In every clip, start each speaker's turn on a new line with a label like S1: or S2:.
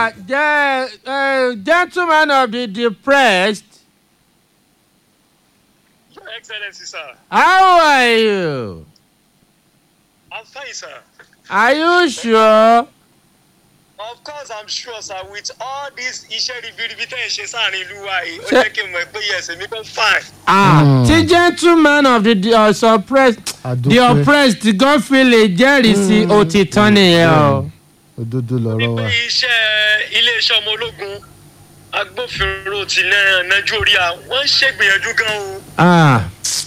S1: Ah, ge- uh, gentleman of the depressed,
S2: Your Excellency, sir.
S1: how are you?
S2: I'm fine, sir.
S1: Are you sure?
S2: Of course, I'm sure, sir. With all this iṣẹ́ ribiribi tẹ́ ẹ̀ ṣe sáàrin ìlú wa yìí, ó
S1: Ṣé-
S2: jẹ́ kí n mọ̀ pé yes, èmi kan fine.
S1: Ah,
S3: Hmm.
S1: tí gentleman of the the, uh, suppressed, the
S3: Àdúpẹ́.
S1: oppressed gan fi lè jẹ́rìí sí òtítọ́ nìyẹn o.
S3: òdodo lọ̀rọ̀ wa.
S2: Wípé iṣẹ́ iléeṣẹ́ ọmọ ológun agbófinró ti Nai- Nàìjíríà wọ́n ń ṣègbìyànjú gan o.
S1: Ah,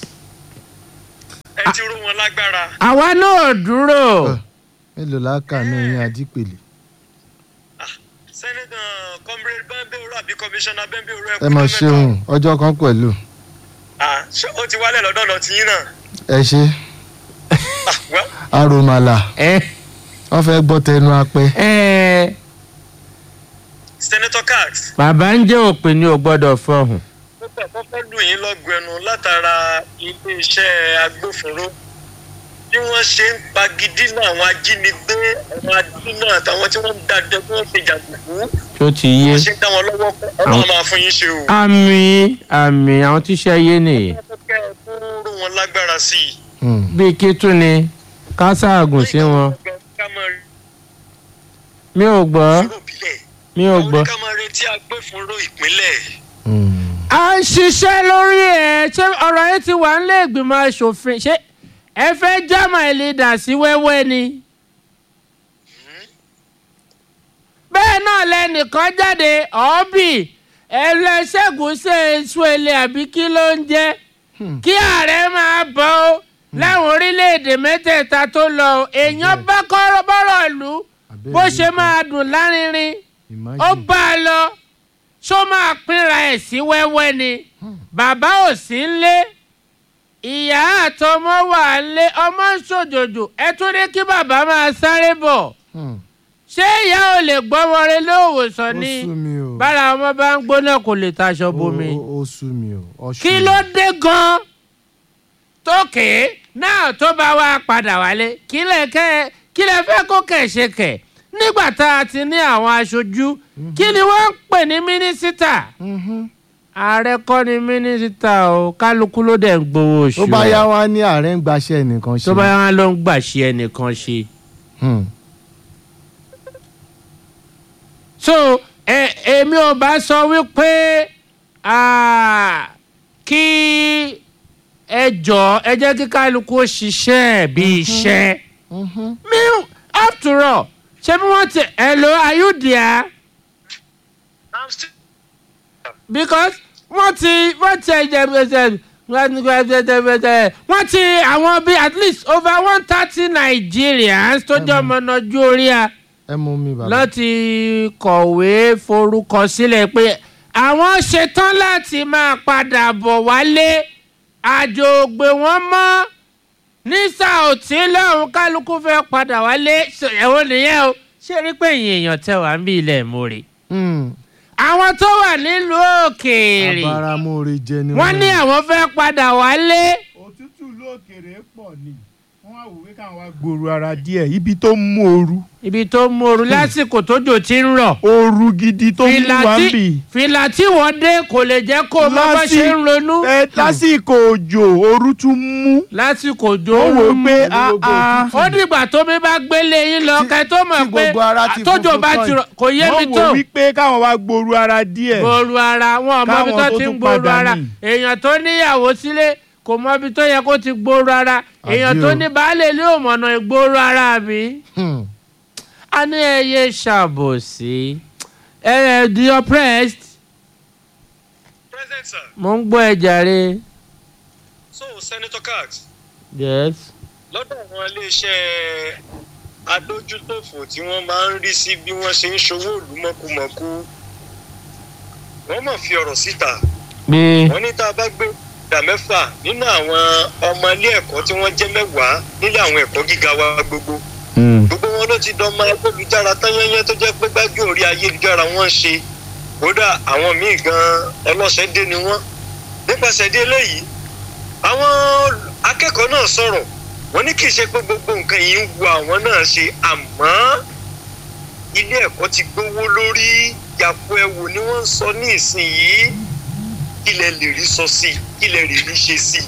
S2: Ẹ ti ró wọn lágbára.
S1: àwa náà dúró.
S3: mélòó la kà ní oyin àdìpèlè.
S2: Sẹ́nitọ̀ Comrade Bambeoro àbí Kọmíṣánná Bambeoro
S3: ẹ mọ̀ ṣeun ọjọ́ kan pẹ̀lú.
S2: Ah, ṣé ó ti wálẹ̀ lọ́dọ̀ lọ tiyín náà?
S3: ẹ ṣe
S2: Ah, well,
S3: aromala
S1: ẹ
S3: wọ́n fẹ́ gbọ́ tẹnu apẹ́.
S1: ẹ
S2: Senator Cax.
S1: bàbá ń jẹ́ òpin ni ò gbọ́dọ̀ fọhùn.
S2: mo fẹ́ kọ́kọ́ lù yín lọ́gùn ẹnu látara iléeṣẹ́ agbófinró bí wọ́n ṣe ń pagidínà àwọn ajínigbé àwọn adínà àtàwọn tí wọ́n ń dàdé bí wọ́n ṣe jàǹdùkú
S1: tó ti yé.
S2: wọ́n ṣe ń dá wọn lọ́wọ́ kọ́ ọlọ́run máa fún yín ṣe o.
S1: àmì àmì àwọn tíṣẹ́ yé nìyí.
S2: wọ́n fẹ́ kún ró wọn lágbára sí i.
S3: Hmm.
S1: bíi kí tún ni ká ṣaàgùn sí wọn.
S2: ká máa rí
S1: mi ò gbọ́
S2: ìṣòro ìbílẹ̀
S1: mi ò
S2: àwọn
S1: gbọ́.
S2: ká máa retí agbófinró ìpínlẹ̀.
S3: Hmm.
S1: a ń ṣiṣẹ́ lórí ẹ̀ ṣé ọ̀rọ̀ yẹn ti wà nílé ìgbìmọ̀ asòfin ṣé ẹ fẹ́ jámà ìlídà sí wẹ́wẹ́ ni. bẹ́ẹ̀ náà lẹ́nìkan jáde ọ́bì ẹlẹ́ṣẹ́gun ṣe èso èlé àbí kí ló ń jẹ́ kí ààrẹ máa bọ̀ ọ́ láwọn orílẹ̀-èdè mẹ́tẹ̀ẹ̀ta tó lọ ọ́ èèyàn bá kọ́rọ́ bọ́rọ̀ lù
S3: Abẹ́rẹ́
S1: bó ṣe
S3: nǹkan.
S1: máa dùn lárinrin
S3: Imagine.
S1: ó bá a lọ ṣó máa pínra ẹ̀ sí wẹ́wẹ́ ni bàbá ò sí nlé ìyá àtọmọ wà nlé ọmọ ń ṣòjòjò ẹ tún ní kí bàbá máa sáré bọ̀
S3: Hmm.
S1: ṣé ìyá ò lè gbọ́mọ rẹ lóòwòsàn
S3: ó
S1: ni
S3: sú mi o.
S1: bára ọmọ bá ń gbóná kò lè taṣọ bomi
S3: Ó- ó ó sú mi o. ó sú
S1: kí
S3: mi.
S1: ló dé gan tókè náà tó bá wá padà wálé kí lè kẹ́ kí lè fẹ́ kó kẹ̀ ṣe kẹ̀ nígbà tá a ti ní àwọn aṣojú kí ni wọ́n ń pè ní mínísítà
S3: Mhm.
S1: ààrẹ kọ́ ni mínísítà o kálukú ló dẹ̀ ń gbowó oṣù
S3: tó bá
S1: ẹ̀.
S3: yá wá ní ààrẹ ń gbaṣẹ́ nìkan ṣe.
S1: tó bá yá wọn ló ń gbà ṣe ẹnìkan ṣe.
S3: Hmm.
S1: so ẹ èmi ò bá sọ wípé ah, kí ẹ jọ ẹ jẹ́ kí kálukú ó ṣiṣẹ́ bí iṣẹ́.
S3: Mhm.
S1: mi after all ṣé bí wọ́n ti hello are you there
S2: I'm still
S1: because wọ́n ti wọ́n ti ẹ̀jẹ̀ ẹ̀jẹ̀ wọ́n ti àwọn bíi at least over one thirty Nigerians tó jẹ́ ọmọ Nàìjíríà
S3: ẹ mú mi bàbá.
S1: láti kọ̀wé forúkọ sílẹ̀ pé àwọn ṣetán láti máa padà bọ̀ wálé àjò ògbè wọn mọ́ ní sàòtí lọ́hùn kálukú fẹ́ padà wálé ẹ̀wọ̀n nìyẹn o ṣé rí pé ìyẹn èèyàn tẹ wá ń bí ilẹ̀ mórí
S3: Hmm.
S1: àwọn tó wà nílùú òkèèrè
S3: abáramóore jẹ ni
S1: wọ́n ní àwọn fẹ́ padà wálé
S4: òtútù lókèrè pọ̀ ni wọ́n wá wò wí káwọn wá gbòòrò ara díẹ̀ ibi tó ń mú ooru
S1: ibi tó móru lásìkò tójò ti ń rọ̀
S4: ooru gidi tó ń mú
S1: fìlà
S4: wa ń
S1: tí
S4: bì.
S1: fìlà tí wọ́n dé kò lè jẹ́ kó o mọ bá
S4: Lásì-
S1: ṣe ń ronú.
S4: ẹ lásìkò òjò ooru tún mú.
S1: lásìkò
S4: ó
S1: òjò
S4: wò
S1: ń
S4: pé
S1: mú.
S4: a a
S1: ó dìgbà tómi bá gbélé yín lọ
S3: Tí-
S1: kẹ tó mọ̀
S3: tí
S1: pé
S3: gbogbo ara ti
S1: tójò
S3: funfun
S1: bá
S3: tán
S1: ti rọ̀ kò yé mi
S4: wọ́n
S1: tó
S4: wò wípé káwọn wá gbòòrò ara díẹ̀.
S1: gbòòrò ara wọn ò mọbi
S4: Káwọn
S1: tó
S4: tó
S1: ti ń
S4: tún
S1: gbòòrò
S4: padà
S1: ara
S4: ní.
S1: èèyàn tó níyàwó sílé kò mọbi tó yẹ kó ti gbòòrò ara èèyàn
S3: Àbí
S1: tó
S3: o.
S1: ní baálé ilé ò mọ̀nà ìgbòòrò ara mi.
S3: Hmm.
S1: a ní ẹyẹ ṣàbòsí ẹ ẹ the oppressed
S2: present sir.
S1: mo ń gbọ́ ẹ jàre.
S2: so Senator Cax
S1: yes.
S2: lọ́dọ̀ àwọn iléeṣẹ́ adójútòfò tí wọ́n máa ń rí sí bí wọ́n ṣe ń ṣòwò ìlú mọ̀kùmọ̀kù wọ́n mọ̀ fi ọ̀rọ̀ síta
S1: bí
S2: wọ́n ní tá a bá gbé ìdá mẹ́fà nínú àwọn ọmọ ilé ẹ̀kọ́ tí wọ́n jẹ́ mẹ́wàá nílé àwọn ẹ̀kọ́ gíga wa gbogbo gbogbo wọn ló ti dánmọ ayélujára tán yẹnyẹn tó jẹ́ pé gbájú orí ayélujára wọn ń ṣe kódà àwọn míì gan ọlọ́sẹ̀ dé ni wọ́n nípasẹ̀ dé eléyìí àwọn akẹ́kọ̀ọ́ náà sọ̀rọ̀ wọ́n ní kì í ṣe pé gbogbo nǹkan yìí ń wu àwọn náà ṣe àmọ́ ilé ẹ̀kọ́ ti gbówó lórí yàpò ẹ̀wò ni wọ́n ń sọ ní ìsinyìí ilẹ̀ lè rí sọ sí ilẹ̀ lè rí ṣe sí.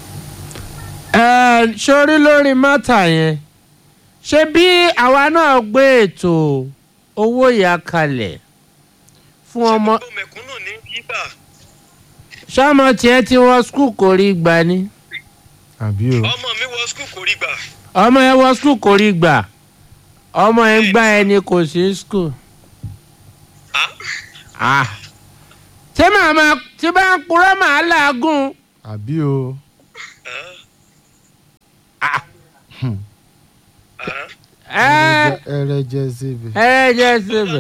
S1: ẹ sórí lórí mọ́tà yẹn ṣé bí àwa náà gbé ètò owó ìyá kalẹ̀ fún ọmọ
S2: ṣé gbogbo mẹ̀kúnnù ní bíbà
S1: ṣọmọ tiẹ̀ tí wọ́n skul kò rí gbà ni
S3: àbí o
S2: ọmọ mi wọ skul kò rí gbà
S1: ọmọ yẹn wọ́n skul kò rí gbà ọmọ yẹn gbá ẹni kò sí skul.
S2: á
S1: Ah. tí màmá tí bá ń purọ́ màá làágùn.
S3: àbí o
S1: Ah.
S2: á
S1: ẹ
S3: ẹrẹ jẹ síbi.
S1: ẹ jẹ́ síbẹ̀.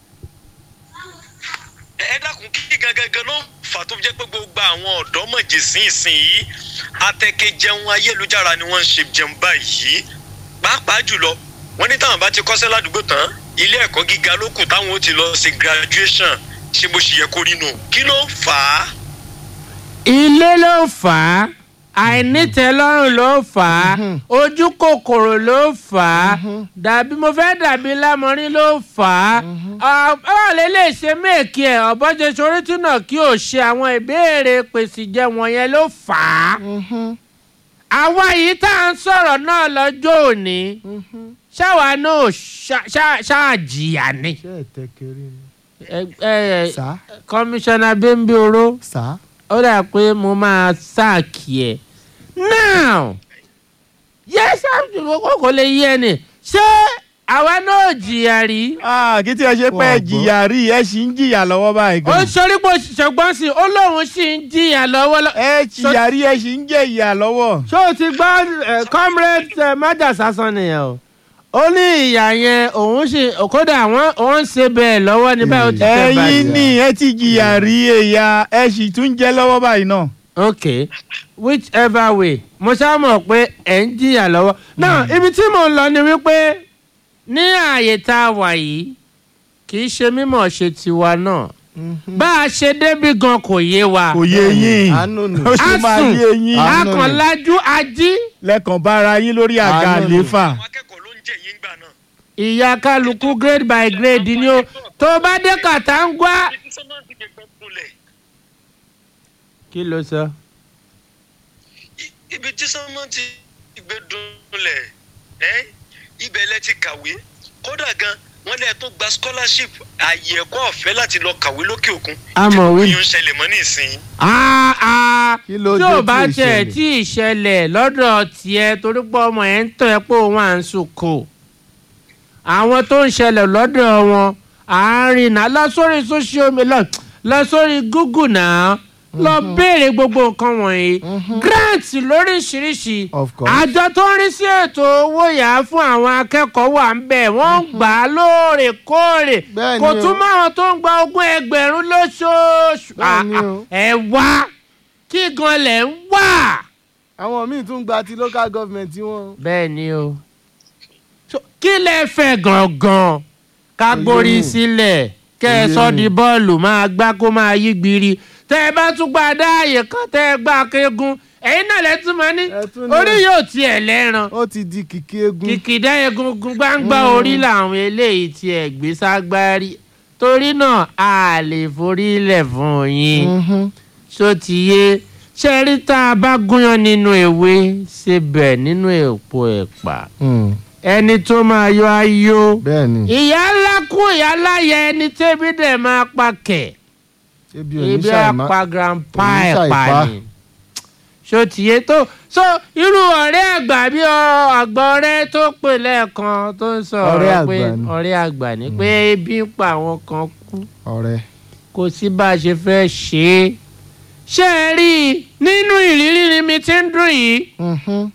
S2: ẹ dákun kí gangan ló fà tó jẹ́ pé gbogbo àwọn ọ̀dọ́ mọ̀jẹ̀ sí ìsìn yìí atẹ́kẹ́ jẹun ayélujára ni wọ́n ń ṣe jẹun báyìí pàápàá jùlọ wọ́n ní táwọn bá ti kọ́ṣẹ́ ládùúgbò tán ilé ẹ̀kọ́ gíga ló kù táwọn ó ti lọ ṣe graduation ṣé bó ṣe yẹ kó rí nù kí ló fà á.
S1: ilé ló fà á àìnítẹ́lọ́rùn ló fà á
S3: Mhm.
S1: ojú kòkòrò ló fà á dàbí mo fẹ́ dàbí lámọrin ló fà á ọ̀bọ̀n lè lè ṣe méèkì ẹ̀ ọ̀bọ̀jẹ̀ sorítì náà kí o ṣe àwọn ìbéèrè pèsè jẹ wọ̀nyẹn ló fà á àwa yìí tá à ń sọ̀rọ̀ náà lọ́jọ́ òní ṣáwa náà ṣá- ṣá- ṣáàjìyà ni
S3: ṣé ẹ tẹ kiri ni.
S1: Ẹ- ẹ-
S3: sá
S1: kọmíṣánná bímbí oró
S3: sá.
S1: ó dà pé mo máa sáàkì ẹ now yes kókó kò lè yé ni ṣé àwa náà jìyà rí
S4: Ah, kí tí ẹ ṣe pé ẹ
S3: Wọ́n gbọ́.
S4: jìyà rí ẹ sì ń jìyà lọ́wọ́ báyìí
S1: ó
S4: gan.
S1: sọrí pé ṣùgbọ́n sí ó lóun sì ń jìyà lọ́wọ́lọ́wọ́.
S4: ẹ jìyà rí ẹ sì ń jẹ ìyà lọ́wọ́.
S1: ṣé o ti gbọ́ eh, comrade eh, májà sásán nìyẹn o ó ní ìyá yẹn òun sì kódà wọn òun ń ṣe bẹ́ẹ̀ lọ́wọ́ ní báyìí ó ti tẹ̀
S4: ẹ̀yin
S1: báyìí.
S4: ni ẹ ti jìyà rí ẹ̀yà ẹ sì tún jẹ lọ́wọ́ báyìí náà.
S1: ok whichever way mo ṣáà mọ̀ pé ẹ̀ ń jìyà lọ́wọ́ náà ibi tí mò ń lọ ni wípé ní ààyè tá a wà yìí kì í ṣe mímọ̀ ṣe tiwa náà bá a ṣe débi gan kò yé wa
S4: kò yé yín
S3: àánú ni.
S4: ó sì máa
S1: Asùn.
S4: yé yín
S3: Ah. Àánú ni.
S1: akànlájú ají
S4: lẹ́kàn bára yín lórí àga
S3: Àánú ni.
S4: àléfà.
S2: àwọn akẹ́kọ̀ọ́ ló ń jẹ yín gbà náà.
S1: ìyá kálukú grade by grade ni ó tó bá dé kàtàǹgbá.
S2: ibi tí sọ́mọ́ ti gbé gbọ́ kulẹ̀
S1: kí ló sọ.
S2: ibi tí sọ́mọ́ ti gbé dunlẹ̀ ẹ́ ibẹ̀ lẹ ti kàwé kódà gan wọ́n lẹ́ẹ̀ tó gba scholarship àyè ẹ̀kọ́ ọ̀fẹ́ láti lọ kàwé lókè òkun.
S1: Àmọ́ wí.
S2: yóò ń ṣẹlẹ̀ mọ́ nísìnyí.
S1: Ah, ah.
S3: Kí ló
S1: tí
S3: dé
S1: ò bá
S3: tí ì
S1: tẹ̀
S3: ṣẹlẹ̀?
S1: tí ì ṣẹlẹ̀ lọ́dọ̀ tiẹ̀ torí pé ọmọ ẹ̀ ń tọ́ ẹ pé òun à ń sùkò. àwọn tó ń ṣẹlẹ̀ lọ́dọ̀ wọn àárín náà lọ sórí social media lọ sórí google náà lọ béèrè gbogbo nǹkan wọ̀nyí grant lóríṣiríṣi
S3: Of course.
S1: àjọ tó ń rí sí ètò owó yá fún àwọn akẹ́kọ̀ọ́ wà ń bẹ̀ wọ́n ń gbà á lóòrèkóòrè
S3: Bẹ́ẹ̀
S1: kò
S3: ni o.
S1: túmọ̀ àwọn tó ń gba ogún ẹgbẹ̀rún lóṣooṣù
S3: Bẹ́ẹ̀ ni
S1: Ah,
S3: o.
S1: ah, ẹ wá kí gan lẹ̀ ń wà.
S3: àwọn míì tún gba ti local government tí wọ́n.
S1: bẹ́ẹ̀ ni o So, kí lẹ fẹ́ gangan ká gbórí
S3: Oyè mi.
S1: sílẹ̀ kẹ́ ẹ
S3: Oyè
S1: sọ
S3: mi.
S1: di bọ́ọ̀lù máa gbá kó máa yí gbiri tẹ́ ẹ bá tún gba dáàyè kan tẹ́ ẹ gbá kéegun ẹ̀yin náà lẹ́tún máa ní
S3: Ẹ tún ní-
S1: orí yóò tiẹ̀ lẹ́ran
S3: ó ti di kìkì egun.
S1: kìkìdá egungun gbangba orí làwọn eléyìí tiẹ̀ gbé ságbárí torí náà a lè forí lẹ̀ fún yín
S3: Mhm.
S1: ṣó ti yé ṣe rí tá a bá gúnyán nínú ewé síbẹ̀ nínú èpo ẹ̀pà
S3: Mm.
S1: ẹni tó máa yọ ayọ̀
S3: bẹ́ẹ̀ ni
S1: ìyá ńlá kú ìyá láyẹ ẹni tẹ́bí dẹ̀ máa pa kẹ̀
S3: ebi
S1: ibi
S3: oníṣàìmá
S1: apá grandpa
S3: oníṣà
S1: ẹ̀ pa
S3: ìpá.
S1: ni ṣó ti yé tó so irú ọ̀rẹ́ àgbà bí ọ- àgbà ọ̀rẹ́ tó pè lẹ́ẹ̀kan tó ń sọ
S3: Ọ̀rẹ́
S1: ọ̀rọ̀
S3: àgbà
S1: pé
S3: ni.
S1: ọ̀rẹ́ àgbà ni pé ebi ń pa àwọn kan kú
S3: ọ̀rẹ́
S1: kò sí bá a ṣe fẹ́ ṣe é ṣé ẹ rí i nínú ìrírí ni mi ti ń dùn yìí
S3: Mhm.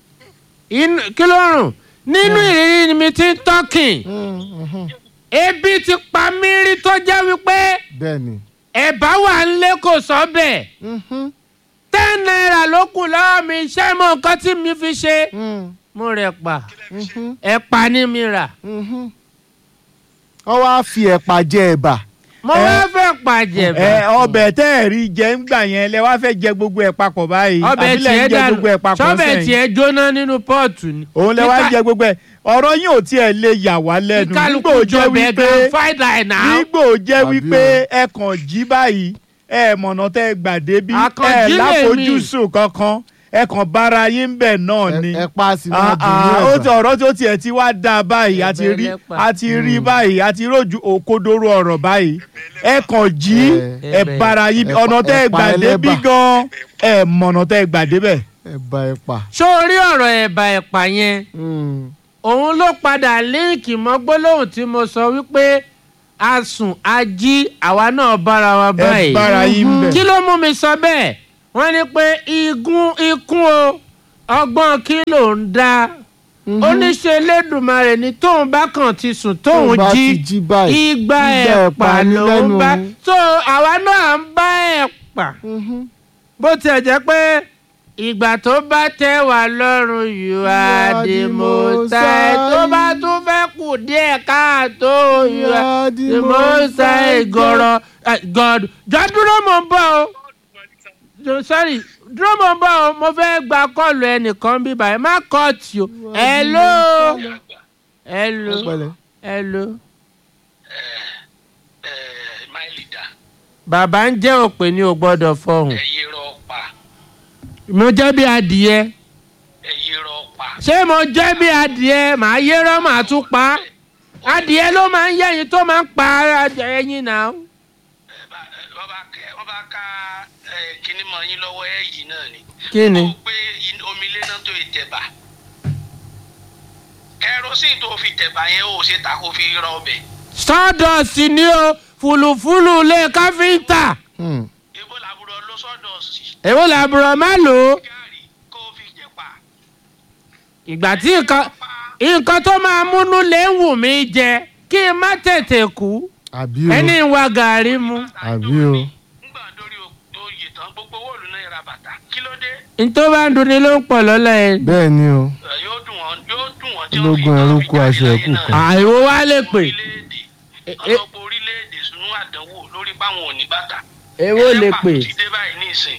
S1: inú kí ló rùn nínú ìrírí ni mi ti ń tọ́kìn
S3: Mm, mhm.
S1: ebi ti pa mí rí tó jẹ́ wípé
S3: bẹ́ẹ̀ ni
S1: ẹ̀bá wà ń lé kò sọ́bẹ̀
S3: Mhm.
S1: ten naira ló kù lọ́wọ́ mi ṣé mo nǹkan tí mi fi ṣe
S3: Mm,
S1: mo rẹ̀ pa
S3: mhm,
S1: ẹ̀pà ni mi rà
S3: mhm. wọ́n wá fi ẹ̀pà jẹ ẹ̀bà
S1: mo
S4: ẹ-
S1: wá fẹ́ pàjẹ́
S4: ẹ ọbẹ̀ tẹ́ ẹ̀ rí jẹ ń gbà yẹn lẹ wá fẹ́ jẹ gbogbo ẹ̀ papọ̀ báyìí
S1: ọbẹ̀
S4: àbí lẹ
S1: tiẹ̀
S4: ń jẹ
S1: dànù
S4: gbogbo ẹ̀ papọ̀
S1: sọ́bẹ̀
S4: sẹ́yìn
S1: tiẹ̀ jóná nínú pọ́ọ̀tù ni.
S4: òun lẹ wá ń
S1: Nípa-
S4: jẹ gbogbo ẹ̀ ọ̀rọ̀ yín ò tiẹ̀ lè yà wá lẹ́nu nígbà
S1: kálukú
S4: ò jẹ́
S1: jọbẹ̀
S4: wípé
S1: gan fried rice náà.
S4: nígbà ò jẹ́
S3: Àbí
S4: wípé
S3: o.
S4: ẹ kàn jí báyìí ẹ mọ̀nà tẹ́ ẹ gbà débi ẹ
S1: Àkànjí lèmi.
S4: láfojúsùn kankan ẹ kàn bára yín bẹ̀ náà ni
S3: ẹ pa sí
S4: Ah,
S3: máa dùn ní
S4: ah, ó ti
S3: ẹ̀bà
S4: ọ̀rọ̀ tí ó tiẹ̀ ti wá dáa báyìí a ti rí
S1: Ẹ̀bẹ̀
S4: a ti rí báyìí a ti rójú òkodoro ọ̀rọ̀ báyìí ẹ kàn jí ẹ
S1: Ẹ̀bẹ̀.
S4: bára yín
S3: Ẹ̀pà-
S4: ọ̀nà tẹ́ ẹ
S3: ẹ̀pà
S4: gbà débí
S3: ẹlẹ́bà.
S4: gan ẹ mọ̀nà tẹ́ ẹ gbà débẹ̀.
S3: ẹ̀bà ẹ̀pà.
S1: ṣó o rí ọ̀rọ̀ ẹ̀bà ẹ̀pà yẹn
S3: Mm.
S1: òun ló padà líǹkì mọ́ gbólóhùn tí mo sọ wípé a sùn a jí àwa náà bára wa
S4: ẹ
S1: báyìí.
S4: bára yín bẹ̀.
S1: kí ló mú mi sọ bẹ́ẹ̀ wọ́n ní pé igun ikún o ọgbọ́n kí ló ń dá oníṣẹ́ Elédùmarè ni tóun bá kàn ti sùn tóun
S3: Tóun bá
S1: jí
S3: ti jí báyìí,
S1: igba
S3: igba
S1: ẹ̀pà
S3: ẹ̀pà ní
S1: ló ń
S3: lẹ́nu
S1: bá
S3: òun.
S1: so àwa náà ń bá ẹ̀pà
S3: Mhm.
S1: bó tiẹ̀ jẹ́ pé ìgbà tó bá tẹ́ wà lọ́rùn you are the most high tó bá tún fẹ́ kù díẹ̀ káàtó you are the most high gọ̀rọ̀ eh, God jọ dúró mò ń bọ̀ o Jo- sorry dúró mò ń bọ̀ o mo fẹ́ gba kọ́ọ̀lù ẹnìkan bí báyìí má kọ́ọ̀tì o hello hello
S3: Pẹ̀lẹ́.
S1: hello
S5: my leader
S1: bàbá ń jẹ́ òpè ní o gbọ́dọ̀ fọhùn
S5: ẹyẹ rọ pa
S1: mo jẹ́ bí adìyẹ
S5: ẹyẹ rọ pa.
S1: ṣé mo jẹ́ bí adìẹ màá yérọ́ màá tún pa á adìẹ ló máa ń yẹ́yin tó máa ń pa ẹyin náà.
S5: wọ́n bá kẹ́ wọ́n bá ká ẹ, kinní mọ yín lọ́wọ́ ẹ̀ yìí náà ni.
S1: kí ni.
S5: ó gbé in- omi léná tó yẹ tẹ̀bà. kẹrosíìn tó fi tẹ̀bà yẹn ó ṣe ta kó fi rọ ọbẹ̀.
S1: sawdust ni o fùlùfùlù lé káfíńtà
S3: Mm.
S5: ibo làbúrò ló sọ́dọ̀ sí.
S1: èwo làbúrò má lò ó
S5: gàrí kó fi jẹ pa.
S1: ìgbà tí nǹkan nǹkan tó máa múnú lé ń wù mí jẹ kí n má tètè kú
S3: àbí o
S1: ẹni ń wa gàrí mu
S3: àbí o.
S5: ngbà dórí oyè tán gbogbo owó òlù náà ra bàtà kí ló dé.
S1: n tó bá ń dunni ló ń pọ̀ lọ́lọ́ yẹn.
S3: bẹ́ẹ̀ ni o
S5: Ẹ, yóò dùn wọ́n yóò dùn wọ́n tí wọ́n fi
S3: Ológun ẹrú
S5: tán fi
S3: kú
S5: jáde
S3: aṣọ
S5: láyé
S3: ẹ̀kú
S5: náà.
S3: kan.
S1: àìwò wa lè pè
S5: orílẹ̀-èdè
S1: E- e-
S5: ọlọ́pọ̀ orílẹ̀-èdè sunu àdánwò lórí páwọn ò ní bàtà.
S1: èwo lè
S5: Ẹlẹ́pà
S1: pè
S5: tó ti dé báyìí ní ìsìn.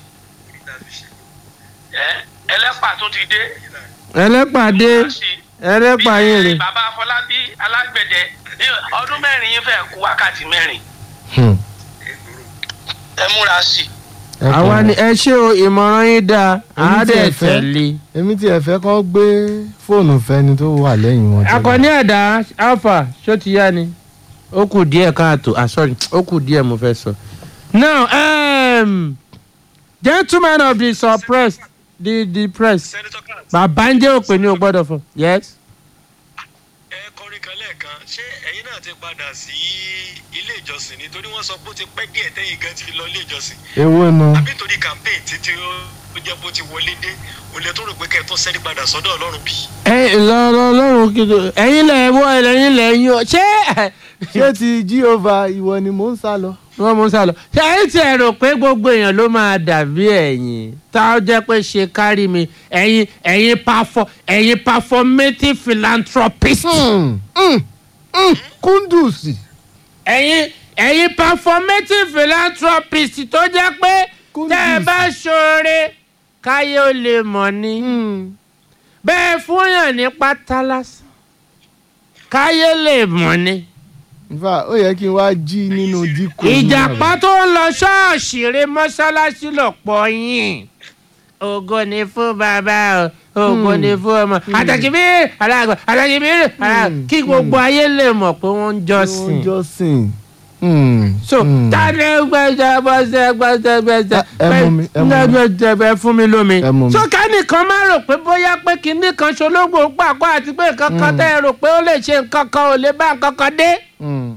S5: Ẹ, ẹlẹ́pà tó ti dé.
S1: ẹlẹ́pàdé ẹlẹ́pà yín rè
S5: Bí bàbá Afọlábí alágbẹ̀dẹ ní ọdún mẹ́rin yín fẹ́ kú wákàtí mẹ́rin.
S3: Hmm.
S5: Ẹ múra sí i.
S3: Ẹ kàn
S1: àwa
S3: mọ́.
S1: ni ẹ ṣé o ìmọ̀ràn yín dáa
S3: Èmi
S1: àá
S3: tí
S1: dẹ̀
S3: ẹ fẹ́.
S1: tẹ̀lé.
S3: èmi tí ẹ fẹ́ kọ́ gbé fóònù fẹ́ni tó wà lẹ́yìn wọn. tẹ́lẹ̀.
S1: akọni ẹ̀dá alpha ṣó ti yá ni ó kù díẹ̀ káàtó ah sorry ó kù díẹ̀ mo fẹ́ sọ. now um, gentlemen of the suppressed the the press
S2: Senator Kant,
S1: bàbá ń jẹ́ òpè ní o gbọ́dọ̀ fún yes.
S2: ẹ kọrin kan lẹ́ẹ̀kan ṣé ẹ̀yin náà ti padà sí ilé ìjọsìn nítorí wọ́n sọ pé ó ti pẹ́ díẹ̀ tẹ́yìn gan ti lọ ilé ìjọsìn
S3: èwo nu.
S2: àbí nítorí campaign títí ó ó jẹ́ bó ti wọlé dé òun lè tó rò pé kẹ́ ẹ tó sẹ́ni padà sọ́dọ̀ ọlọ́run bí.
S1: ẹ lọ́rọ̀ lọ́rùn kìdó ẹ̀yin lẹ̀ wọ́ ẹ̀yin lẹ̀ yín o ṣé
S3: ṣé ti jíova ìwọ ni mò ń sá lọ.
S1: wọ́n mú sálọ ṣé ẹ̀yin ti ẹ̀ rò pé gbogbo èèyàn ló máa dàbí ẹ̀yin tá a jẹ́ pé ṣe kárí mi ẹ̀yin ẹ̀yin pafọ ẹ̀yin performative philanthropist.
S3: Hmm. Hmm. Hmm. kúndùsì.
S1: ẹ̀yin ẹ̀yin performative philanthropist tó jẹ́ pé tẹ́ ẹ bá ṣoore káyé ó lè mọ̀ ni
S3: Hmm.
S1: bẹ́ẹ̀ fúnyàn ní pátá lásán káyé lè mọ̀ ni.
S3: nfa ó yẹ kí n wá jí nínú díkù.
S1: ìjàpá tó ń lọ ṣọ́ọ̀ṣì rẹ mọ́ṣáláṣí lọ́pọ̀ yín ògo ni fún bàbá o ògo ni fún ọmọ àtàkìbí aláàgbà àtàkìbí aláàgbà kí gbogbo ayé lè mọ̀ pé wọ́n ń jọ́sìn.
S3: wọ́n jọ́sìn. Hmm.
S1: so
S3: Hmm.
S1: tani gbẹjẹ gbẹjẹ gbẹjẹ gbẹjẹ
S3: Ẹ- ẹ mú mi, ẹ mú mi.
S1: gbẹjẹ gbẹ fún mi lómi.
S3: Ẹ mú mi.
S1: so kánìkan máa rò pé bóyá pé kinní kan ṣológbò pàkó àti pé nǹkan kan
S3: Hmm.
S1: tẹ́ ẹ rò pé ó lè ṣe nǹkan kan ò lè bá nǹkan kan dé.
S3: Hmm.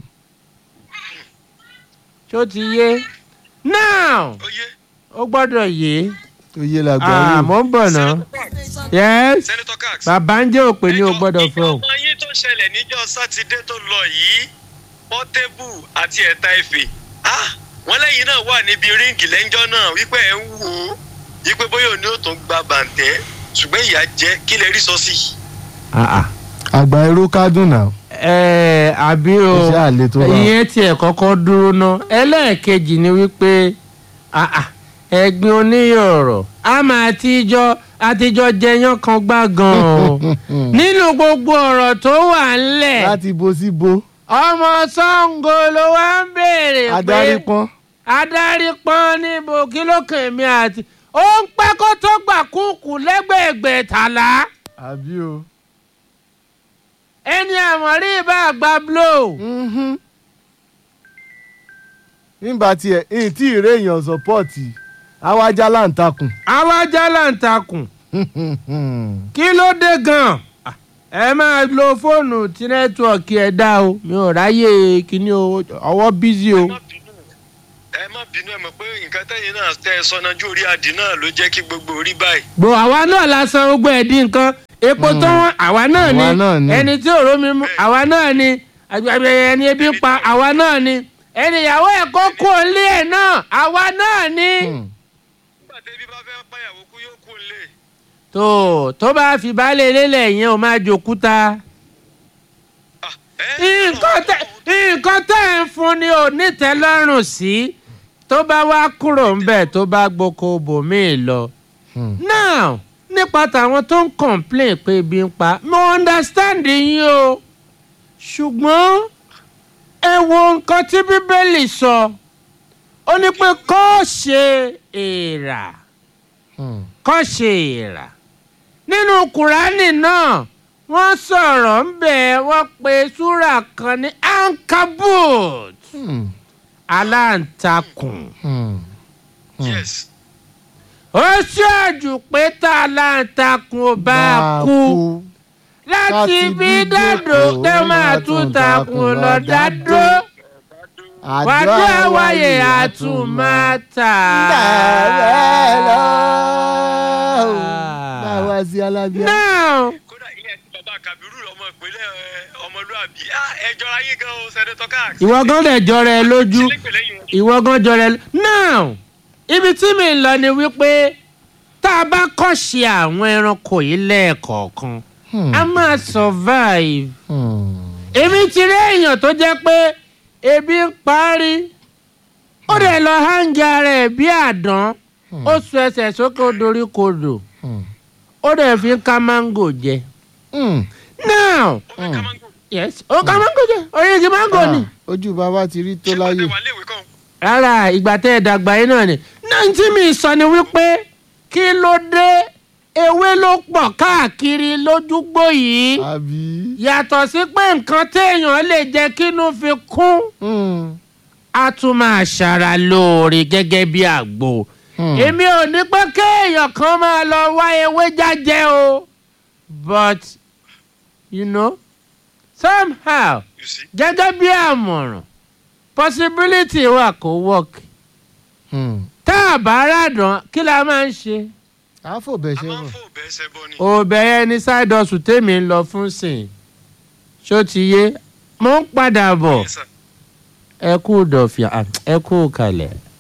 S1: ṣó ti yé now
S2: ó yé
S1: ó gbọ́dọ̀ yé
S3: oyè làgbà
S1: ah
S3: yóò.
S1: mo ń bọ̀ náà yes
S2: Senator Cox.
S1: bàbá ń jẹ́ òpè ní o gbọ́dọ̀ fún ọ.
S2: ìjọba yín tó ṣẹlẹ̀ níjọ́ sátidé tó lọ yìí pọ́tébù àti ẹ̀ta ìfẹ́ ah wọ́n lẹ́yìn náà wà níbi ríǹgì lẹ́jọ́ náà wípé ẹ̀ ń wò ó wípé bóyá òní ò tún gba bàǹtẹ́ ṣùgbọ́n ìyá jẹ́ kí lè rí sọ sí i.
S1: Ah, ah.
S3: àgbà irú kádùn náà.
S1: ẹ àbí o
S3: Iṣẹ́ àlè tó wà.
S1: ìyẹn tiẹ̀ kọ́kọ́ dúró ná ẹlẹ́ẹ̀kejì ni wípé ah, ah, ẹ̀gbin oníyọ̀rọ̀ a máa tíjọ́ àtijọ́ jẹyán kan gbá gan-an o nínú gbogbo ọ̀rọ̀ tó wà ńlẹ̀
S3: láti bo sí bo
S1: ọmọ Ṣàngó ló wá ń béèrè pé
S3: adarí pọ́n
S1: adarí pọ́n níbo kí ló kàn mí àti ó ń pẹ́ kó tó gbà kúkú lẹ́gbẹ̀ẹ́gbẹ̀ tàlá
S3: àbí o.
S1: ẹni àmọ̀rí bá gba blow.
S3: Mhm. nígbà tí ẹ ẹ tí ì réèyàn sọpọ́ọ̀tì awájá láǹtakùn.
S1: àwa jálàǹtakùn kí ló dé gan-an Ah, ẹ máa lo fóònù tí nẹ́tíwọ̀kì ẹ̀ dá o mi ò ráyè kíní o ọwọ́ bízí o.
S2: ẹ má bínú ẹ má bínú ẹ mọ̀ pé nǹkan tẹ́yìn náà tẹ́ ẹ sọ náà ju orí adì náà ló jẹ́ kí gbogbo orí báyìí.
S1: gbò àwa náà la san gbogbo ẹ̀ dín nǹkan epo tó wọ́n àwa náà ni
S3: Àwa náà ni.
S1: ẹni tí òró mi mú àwa náà ni àgbàgbà ẹni ebi ń pa àwa náà ni ẹni ìyàwó ẹ̀ kó kú ilé ẹ̀ náà àwa náà ni.
S2: nígbà tí ebi bá fẹ́ pàyàwó kú yóò kú lé.
S1: tó tó bá fi baálé lélẹ̀ yẹn o máa jòkúta. nǹkan tẹ nǹkan tẹ ń fún ni ò nítẹ́lọ́rùn sí tó bá wá kúrò ńbẹ̀ tó bá gboko bòmíì lọ. now nípa tàwọn tó ń complain pé ebi ń pa mo understand yín o ṣùgbọ́n ẹ wo nǹkan tí bíbélì sọ ó ní pé kó ṣe èèrà kó ṣe èèrà nínú kùránì náà wọ́n sọ̀rọ̀ ń bẹ̀ wọ́n pe súrà kan ní ankabut aláǹtakùn
S2: yes
S1: ó ṣáàjù pé tá aláǹtakùn ò bá kú láti bí dàdó tẹ́ máa tún takùn lọ dádó wàdó àwáyé àtúmọ̀tà.
S3: báwa sí alábíà.
S1: now
S2: kódà ilé ẹtí bàbá kabiru ọmọ ìpínlẹ̀ ẹ, ọmọlúàbí ah, ẹ jọra yín gan o sẹ́dẹ̀tọ̀ káàkiri.
S1: ìwọ gan dẹ̀ jọra ẹ lójú
S2: sílẹ̀pẹ̀lẹ̀ yìí wọn.
S1: ìwọ gan jọra ẹ lójú. now ibi tí mi ń lọ ni wípé tá a bá kọ́ ṣe àwọn ẹranko yìí lẹ́ẹ̀kọ̀ọ̀kan a máa survive. èmi ti rí èèyàn tó jẹ́ pé ebi ń parí ó dẹ̀ lọ hangi ara ẹ̀ bí àdán ó sọ ẹsẹ̀ sókè ó dorí kodò ó dẹ̀ fi ń ká máńgò jẹ. now
S2: ó fẹ́ ká máńgò.
S1: yes ó ká máńgò jẹ orí igi máńgò ni.
S3: ojú bàbá ti rí tó
S2: ṣé wàá
S3: láyè.
S2: tẹ wà léèwé kan.
S1: rárá ìgbà tẹ́ ẹ dàgbà yín náà ni náà tí mi sọ ni wípé kí ló dé ewé ló pọ̀ káàkiri lójúgbò yìí
S3: àbí.
S1: yàtọ̀ sí pé nǹkan téèyàn lè jẹ́ kínú fi kún
S3: Mm.
S1: á tún máa ṣara lóore gẹ́gẹ́ bí àgbo
S3: Hmm.
S1: èmi ò ní pé kéèyàn kan máa lọ wá ewé jájẹ o but you know somehow
S2: you see.
S1: gẹ́gẹ́ bí àmọ̀ràn possibility wà kó work
S3: Mm.
S1: tá a bá ràdán kí la máa ń ṣe.
S3: àfọ̀bẹ̀
S2: a
S3: ṣe
S2: máa ń
S3: bọ̀.
S2: fò bẹ́ẹ̀ sẹ́bọ̀ ni.
S1: òbẹ̀yẹ ní side hustle tèmi ń lọ fún sìn ṣó ti yé mo ń padà bọ̀
S2: Yes, sir.
S1: ẹ kú dọ̀fìà ẹ kú kalẹ̀.